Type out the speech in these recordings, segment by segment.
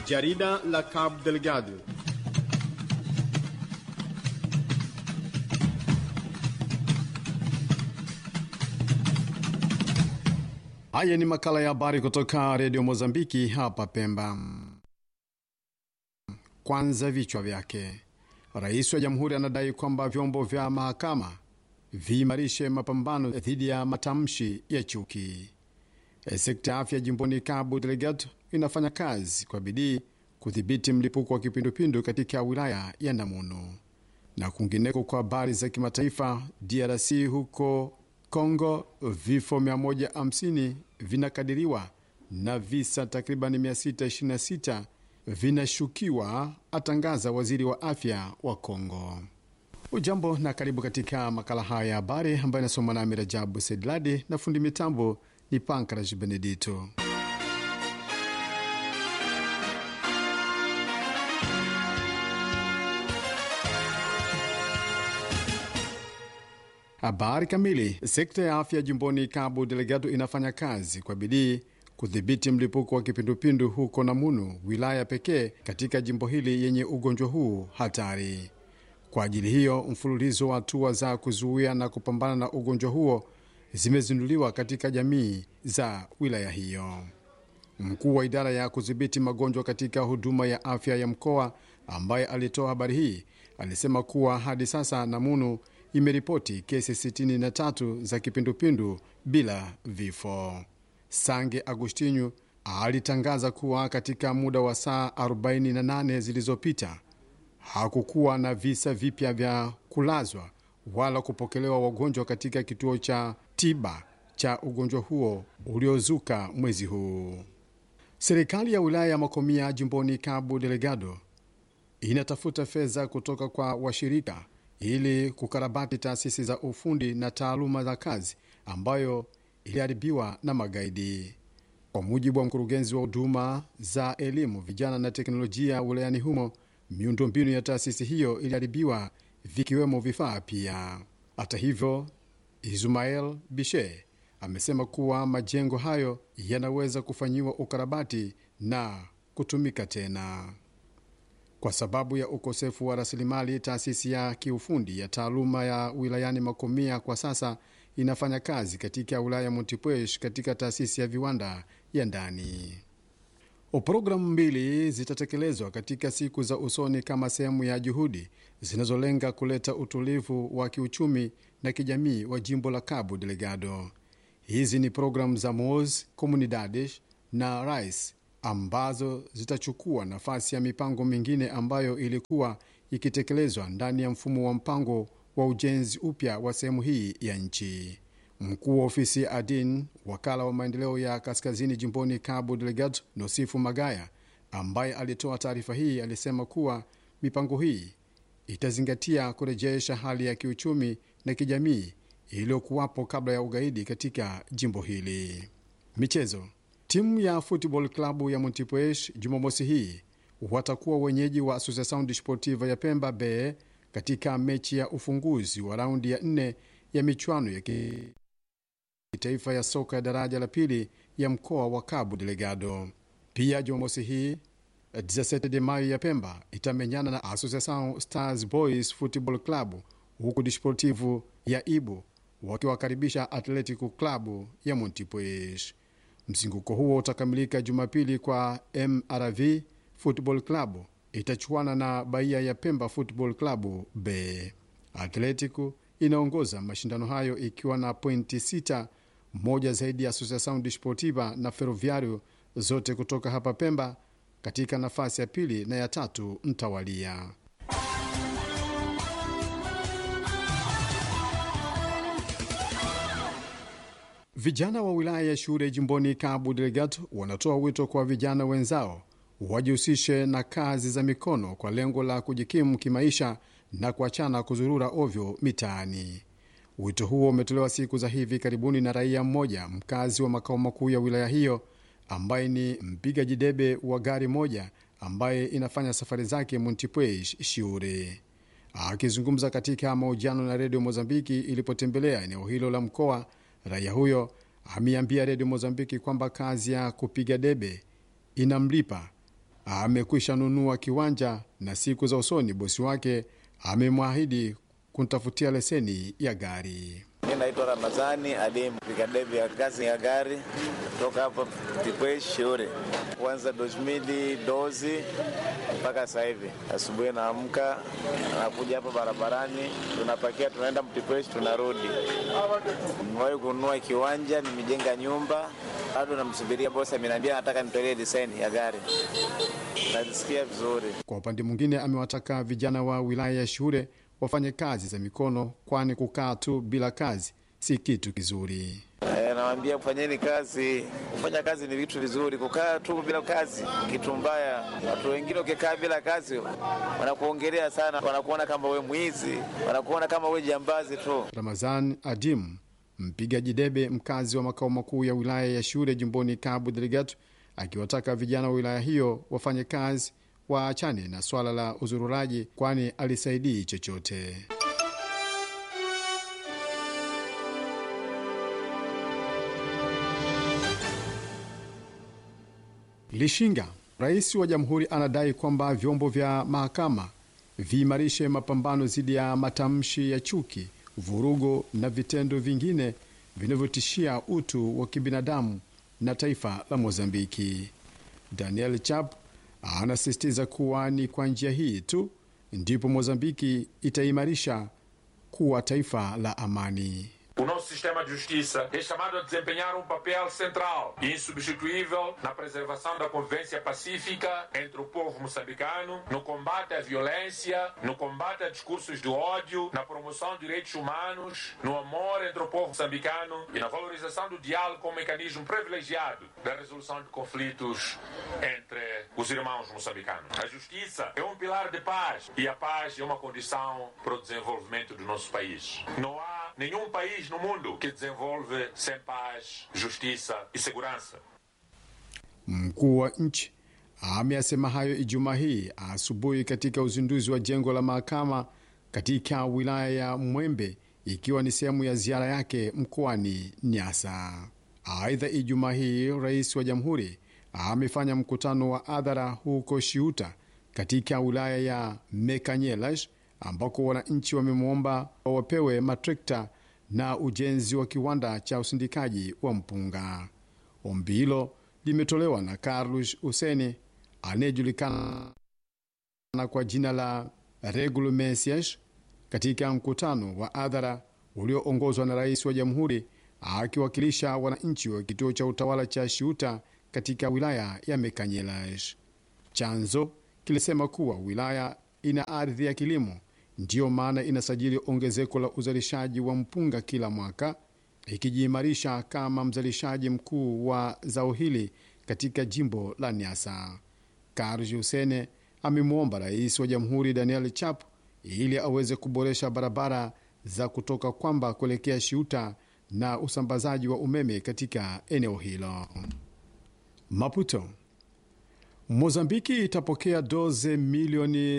Jarida la Cabo Delgado. Haya ni makala ya habari kutoka redio Mozambiki hapa Pemba. Kwanza vichwa vyake. Rais wa jamhuri anadai kwamba vyombo vya mahakama viimarishe mapambano dhidi ya matamshi ya chuki. Sekta ya afya jimboni Cabo Delgado inafanya kazi kwa bidii kudhibiti mlipuko wa kipindupindu katika wilaya ya Namunu. Na kwingineko, kwa habari za kimataifa, DRC huko Kongo, vifo 150 vinakadiriwa na visa takriban 626 vinashukiwa, atangaza waziri wa afya wa Kongo. Ujambo na karibu katika makala haya ya habari ambayo inasoma nami Rajabu Sedladi na fundi mitambo ni Pankras Benedito. Habari kamili. Sekta ya afya jimboni Cabo Delgado inafanya kazi kwa bidii kudhibiti mlipuko wa kipindupindu huko Namunu, wilaya pekee katika jimbo hili yenye ugonjwa huu hatari. Kwa ajili hiyo, mfululizo wa hatua za kuzuia na kupambana na ugonjwa huo zimezinduliwa katika jamii za wilaya hiyo. Mkuu wa idara ya kudhibiti magonjwa katika huduma ya afya ya mkoa ambaye alitoa habari hii alisema kuwa hadi sasa Namunu imeripoti kesi 63 za kipindupindu bila vifo. Sange Agustinyu alitangaza kuwa katika muda wa saa 48 zilizopita hakukuwa na visa vipya vya kulazwa wala kupokelewa wagonjwa katika kituo cha tiba cha ugonjwa huo uliozuka mwezi huu. Serikali ya wilaya ya Makomia jimboni Cabo Delgado inatafuta fedha kutoka kwa washirika ili kukarabati taasisi za ufundi na taaluma za kazi ambayo iliharibiwa na magaidi. Kwa mujibu wa mkurugenzi wa huduma za elimu, vijana na teknolojia wilayani humo, miundombinu ya taasisi hiyo iliharibiwa vikiwemo vifaa pia. Hata hivyo, Ismael Bishe amesema kuwa majengo hayo yanaweza kufanyiwa ukarabati na kutumika tena. Kwa sababu ya ukosefu wa rasilimali, taasisi ya kiufundi ya taaluma ya wilayani Makomia kwa sasa inafanya kazi katika wilaya ya Montepuez katika taasisi ya viwanda ya ndani. Programu mbili zitatekelezwa katika siku za usoni kama sehemu ya juhudi zinazolenga kuleta utulivu wa kiuchumi na kijamii wa jimbo la Cabo Delgado. Hizi ni programu za MOS Comunidades na RICE ambazo zitachukua nafasi ya mipango mingine ambayo ilikuwa ikitekelezwa ndani ya mfumo wa mpango wa ujenzi upya wa sehemu hii ya nchi. Mkuu wa ofisi ya ADIN, wakala wa maendeleo ya kaskazini jimboni Cabo Delgado, Nosifu Magaya, ambaye alitoa taarifa hii, alisema kuwa mipango hii itazingatia kurejesha hali ya kiuchumi na kijamii iliyokuwapo kabla ya ugaidi katika jimbo hili. Michezo. Timu ya Football Club ya Montepuez Jumamosi hii watakuwa wenyeji wa Associação Desportiva ya Pemba Bay katika mechi ya ufunguzi wa raundi ya nne ya michuano ya kitaifa ya soka ya daraja la pili ya mkoa wa Cabo Delgado. Pia Jumamosi hii 17 de Mayo ya Pemba itamenyana na Associação Stars Boys Football Club, huku Desportivo ya Ibu wakiwakaribisha Atletico Club ya Montepuez. Mzunguko huo utakamilika Jumapili kwa MRV Football Club itachuana na Bahia ya Pemba Football Club B. Atletico inaongoza mashindano hayo ikiwa na pointi sita, moja zaidi ya Associação Desportiva na Ferroviario, zote kutoka hapa Pemba, katika nafasi ya pili na ya tatu mtawalia. Vijana wa wilaya ya Shure jimboni Cabo Delgado wanatoa wito kwa vijana wenzao wajihusishe na kazi za mikono kwa lengo la kujikimu kimaisha na kuachana kuzurura ovyo mitaani. Wito huo umetolewa siku za hivi karibuni na raia mmoja mkazi wa makao makuu ya wilaya hiyo ambaye ni mpigaji debe wa gari moja ambaye inafanya safari zake Montepuez Shure. Akizungumza katika mahojiano na redio Mozambiki ilipotembelea eneo hilo la mkoa, raia huyo ameambia redio Mozambiki kwamba kazi ya kupiga debe inamlipa amekwisha nunua kiwanja na siku za usoni bosi wake amemwahidi kumtafutia leseni ya gari. Mi naitwa Ramazani Adim, piga debi ya kazi ya gari kutoka hapa Tipwe Shure, kuanza 2012 mpaka sasa hivi. Asubuhi naamka nakuja hapa barabarani, tunapakia tunaenda Mtipweshi, tunarudi. Nimewahi kununua kiwanja, nimejenga nyumba, bado namsubiria bosi, ameniambia nataka nitolee leseni ya gari. Najisikia vizuri. Kwa upande mwingine, amewataka vijana wa wilaya ya Shure wafanye kazi za mikono, kwani kukaa tu bila kazi si kitu kizuri. E, nawambia kufanyeni kazi. Kufanya kazi ni vitu vizuri, kukaa tu bila kazi kitu mbaya. Watu wengine ukikaa bila kazi wanakuongelea sana, wanakuona kama we mwizi, wanakuona kama we jambazi tu. Ramazan Adim, mpigaji debe mkazi wa makao makuu ya wilaya ya Shure jimboni Cabo Delgado, akiwataka vijana wa wilaya hiyo wafanye kazi, waachane na swala la uzururaji, kwani alisaidii chochote. Lishinga, rais wa jamhuri anadai kwamba vyombo vya mahakama viimarishe mapambano dhidi ya matamshi ya chuki, vurugo na vitendo vingine vinavyotishia utu wa kibinadamu na taifa la Mozambiki. Daniel Chap anasisitiza kuwa ni kwa njia hii tu ndipo Mozambiki itaimarisha kuwa taifa la amani. O nosso sistema de justiça é chamado a desempenhar um papel central e insubstituível na preservação da convivência pacífica entre o povo moçambicano, no combate à violência, no combate a discursos de ódio, na promoção de direitos humanos, no amor entre o povo moçambicano e na valorização do diálogo como mecanismo privilegiado da resolução de conflitos entre os irmãos moçambicanos. A justiça é um pilar de paz e a paz é uma condição para o desenvolvimento do nosso país. Não há nenhum país no mundo que desenvolve sem paz, justiça e segurança. Mkuu wa nchi ameyasema hayo Ijumaa hii asubuhi katika uzinduzi wa jengo la mahakama katika wilaya ya Mwembe, ikiwa ni sehemu ya ziara yake mkoani Nyasa. Aidha, Ijumaa hii rais wa jamhuri amefanya mkutano wa hadhara huko Shiuta katika wilaya ya Mekanyelash ambako wananchi wamemwomba wapewe matrekta na ujenzi wa kiwanda cha usindikaji wa mpunga. Ombi hilo limetolewa na Carlos Useni anayejulikana kwa jina la Regulo Mesias katika mkutano wa hadhara ulioongozwa na rais wa jamhuri akiwakilisha wananchi wa kituo cha utawala cha Shiuta katika wilaya ya Mekanyelash. Chanzo kilisema kuwa wilaya ina ardhi ya kilimo ndiyo maana inasajili ongezeko la uzalishaji wa mpunga kila mwaka, ikijiimarisha kama mzalishaji mkuu wa zao hili katika jimbo la Nyasa. Karji Husene amemwomba rais wa jamhuri Daniel Chap ili aweze kuboresha barabara za kutoka Kwamba kuelekea Shiuta na usambazaji wa umeme katika eneo hilo. Maputo, Mozambiki itapokea doze milioni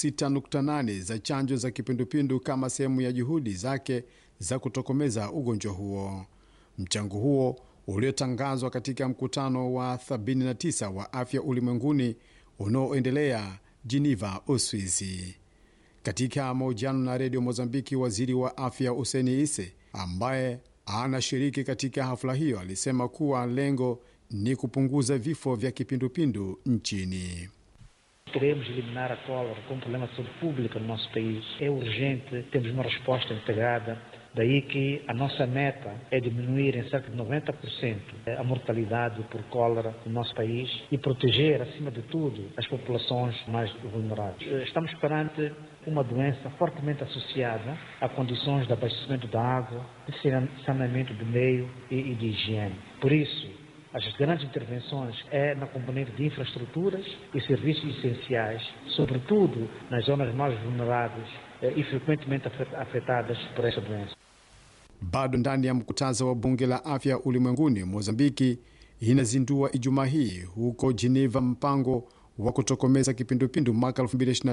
6.8 za chanjo za kipindupindu kama sehemu ya juhudi zake za kutokomeza ugonjwa huo. Mchango huo uliotangazwa katika mkutano wa 79 wa afya ulimwenguni unaoendelea Geneva, Uswizi. Katika mahojiano na redio Mozambiki, waziri wa afya Useni Ise ambaye anashiriki katika hafla hiyo alisema kuwa lengo ni kupunguza vifo vya kipindupindu nchini. Queremos eliminar a cólera como problema de saúde pública no nosso país. É urgente, temos uma resposta integrada. Daí que a nossa meta é diminuir em cerca de 90% a mortalidade por cólera no nosso país e proteger, acima de tudo, as populações mais vulneráveis. Estamos perante uma doença fortemente associada a condições de abastecimento da água, de saneamento do meio e de higiene. Por isso, as grandes intervenções é na componente de infraestruturas e serviços essenciais, sobretudo nas zonas mais vulneráveis e frequentemente afetadas por esta doença. Bado ndani ya mkutano wa bunge la afya ulimwenguni, Mozambiki inazindua Ijumaa hii huko Geneva mpango wa kutokomeza kipindupindu mwaka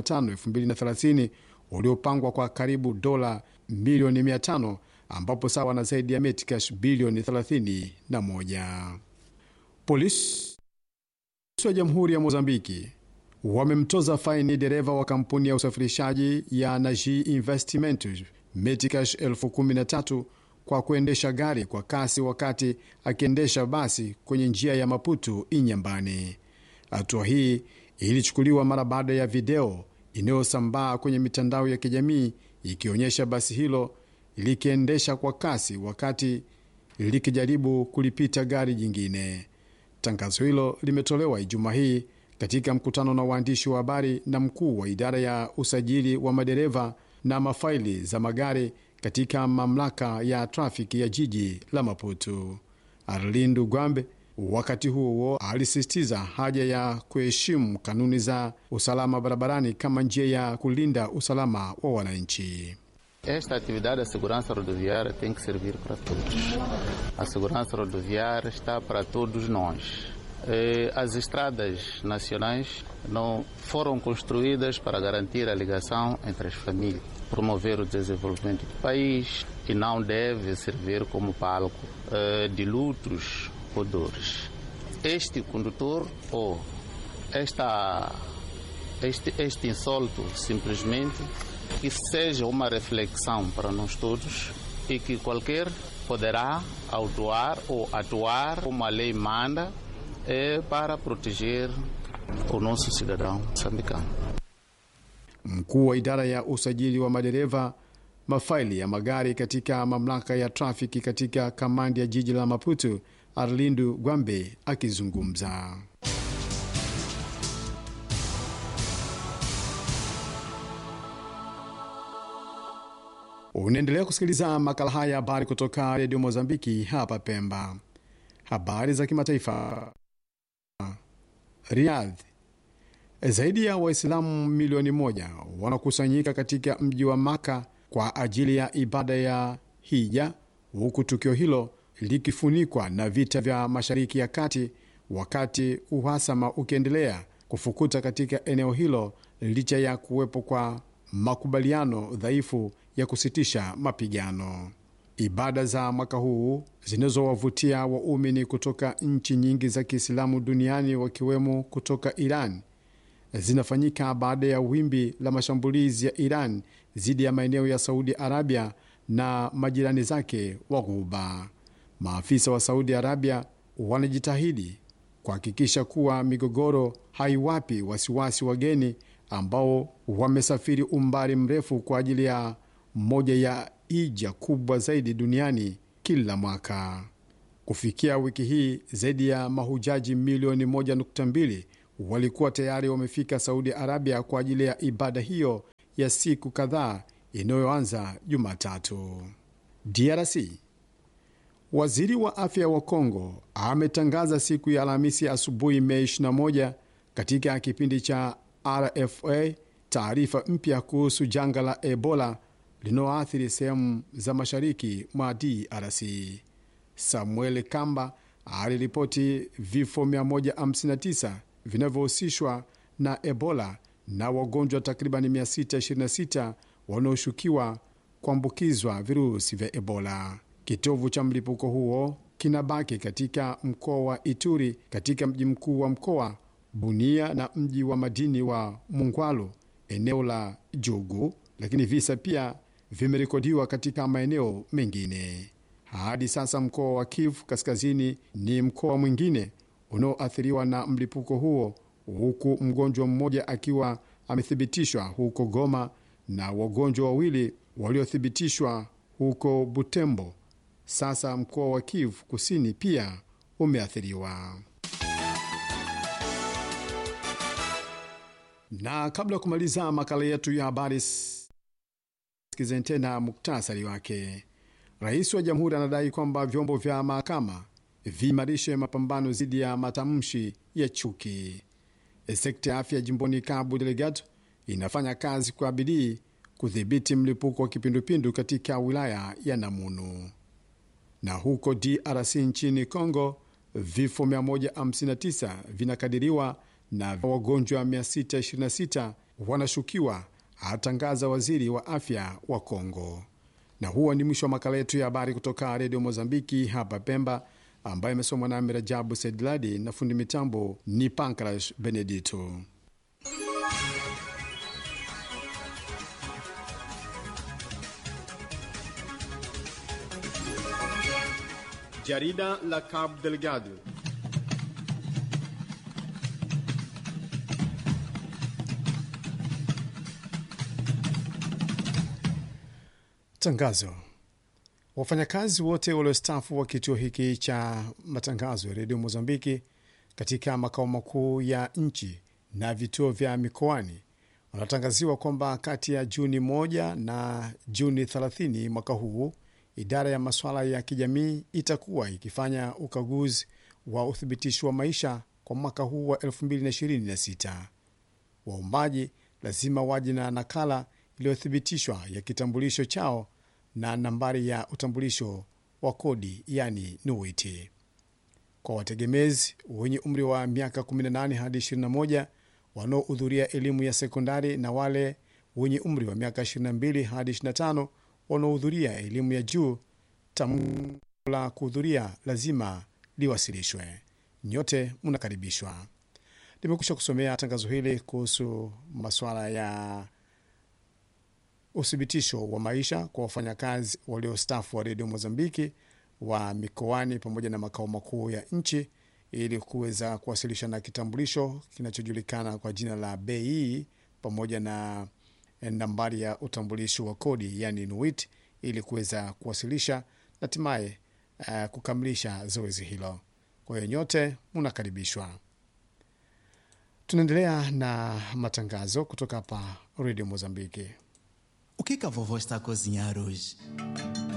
2025-2030 uliopangwa kwa karibu dola milioni 500 ambapo sawa na zaidi ya metikash bilioni 31. Polisi wa Jamhuri ya Mozambiki wamemtoza faini dereva wa kampuni ya usafirishaji ya Naji Investment Metcash elfu kumi na tatu kwa kuendesha gari kwa kasi wakati akiendesha basi kwenye njia ya Maputo Inyambani. Hatua hii ilichukuliwa mara baada ya video inayosambaa kwenye mitandao ya kijamii ikionyesha basi hilo likiendesha kwa kasi wakati likijaribu kulipita gari jingine. Tangazo hilo limetolewa Ijumaa hii katika mkutano na waandishi wa habari na mkuu wa idara ya usajili wa madereva na mafaili za magari katika mamlaka ya trafiki ya jiji la Maputo. Arlindu Gwambe wakati huo huo alisisitiza haja ya kuheshimu kanuni za usalama barabarani kama njia ya kulinda usalama wa wananchi. Esta atividade da segurança rodoviária tem que servir para todos. A segurança rodoviária está para todos nós. Eh, As estradas nacionais não foram construídas para garantir a ligação entre as famílias, promover o desenvolvimento do país e não deve servir como palco eh, de lutos ou dores. Este condutor ou esta, este, este insulto simplesmente que seja uma reflexão para nós todos e que qualquer poderá autuar ou atuar como a lei manda é para proteger o nosso cidadão moçambicano. Mkuu wa idara ya usajili wa madereva mafaili ya magari katika mamlaka ya trafiki katika kamandi ya jiji la Maputo, Arlindu Gwambe akizungumza. Unaendelea kusikiliza makala haya habari kutoka redio Mozambiki hapa Pemba. Habari za kimataifa. Riyadh, zaidi ya Waislamu milioni moja wanakusanyika katika mji wa Maka kwa ajili ya ibada ya hija, huku tukio hilo likifunikwa na vita vya Mashariki ya Kati, wakati uhasama ukiendelea kufukuta katika eneo hilo licha ya kuwepo kwa makubaliano dhaifu ya kusitisha mapigano. Ibada za mwaka huu zinazowavutia waumini kutoka nchi nyingi za Kiislamu duniani wakiwemo kutoka Iran zinafanyika baada ya wimbi la mashambulizi ya Iran dhidi ya maeneo ya Saudi Arabia na majirani zake wa Ghuba. Maafisa wa Saudi Arabia wanajitahidi kuhakikisha kuwa migogoro haiwapi wasiwasi wageni ambao wamesafiri umbali mrefu kwa ajili ya moja ya hija kubwa zaidi duniani kila mwaka. Kufikia wiki hii, zaidi ya mahujaji milioni 1.2 walikuwa tayari wamefika Saudi Arabia kwa ajili ya ibada hiyo ya siku kadhaa inayoanza Jumatatu. DRC, waziri wa afya wa Kongo ametangaza siku ya Alhamisi asubuhi Mei 21 katika kipindi cha RFA taarifa mpya kuhusu janga la Ebola linaloathiri sehemu za mashariki mwa DRC. Samuel Kamba aliripoti vifo 159 vinavyohusishwa na Ebola na wagonjwa takriban 626 wanaoshukiwa kuambukizwa virusi vya Ebola. Kitovu cha mlipuko huo kinabaki katika mkoa wa Ituri, katika mji mkuu wa mkoa Bunia na mji wa madini wa Mungwalu, eneo la Jugu, lakini visa pia vimerekodiwa katika maeneo mengine. Hadi sasa mkoa wa Kivu Kaskazini ni mkoa mwingine unaoathiriwa na mlipuko huo, huku mgonjwa mmoja akiwa amethibitishwa huko Goma na wagonjwa wawili waliothibitishwa huko Butembo. Sasa mkoa wa Kivu Kusini pia umeathiriwa. Na kabla ya kumaliza makala yetu ya habari, sikizeni tena muktasari wake. Rais wa jamhuri anadai kwamba vyombo vya mahakama viimarishe mapambano dhidi ya matamshi ya chuki. Sekta ya afya jimboni Cabo Delgado inafanya kazi kwa bidii kudhibiti mlipuko wa kipindupindu katika wilaya ya Namunu. Na huko DRC nchini Congo, vifo 159 vinakadiriwa na wagonjwa 626 wanashukiwa, atangaza waziri wa afya wa Congo. Na huo ni mwisho wa makala yetu ya habari kutoka redio Mozambiki hapa Pemba, ambayo imesomwa nami Rajabu Sedladi na fundi mitambo ni Pankras Benedito. Jarida la Cabo Delgado. Tangazo. Wafanyakazi wote waliostaafu wa kituo hiki cha matangazo ya redio Mozambiki katika makao makuu ya nchi na vituo vya mikoani wanatangaziwa kwamba kati ya Juni moja na Juni 30 mwaka huu idara ya masuala ya kijamii itakuwa ikifanya ukaguzi wa uthibitisho wa maisha kwa mwaka huu wa 2026. Waombaji lazima waje na nakala iliyothibitishwa ya kitambulisho chao na nambari ya utambulisho wa kodi yani NUIT. Kwa wategemezi wenye umri wa miaka 18 hadi 21 wanaohudhuria elimu ya sekondari na wale wenye umri wa miaka 22 hadi 25 wanaohudhuria elimu ya juu, tamko la kuhudhuria lazima liwasilishwe. Nyote mnakaribishwa. Nimekusha kusomea tangazo hili kuhusu masuala ya uthibitisho wa maisha kwa wafanyakazi waliostafu wa redio Mozambiki wa mikoani pamoja na makao makuu ya nchi ili kuweza kuwasilisha na kitambulisho kinachojulikana kwa jina la bei pamoja na nambari ya utambulisho wa kodi yani NUIT ili kuweza kuwasilisha na hatimaye uh, kukamilisha zoezi hilo. Kwa hiyo nyote mnakaribishwa. Tunaendelea na matangazo kutoka hapa redio Mozambiki. O que que a vovó está a cozinhar hoje?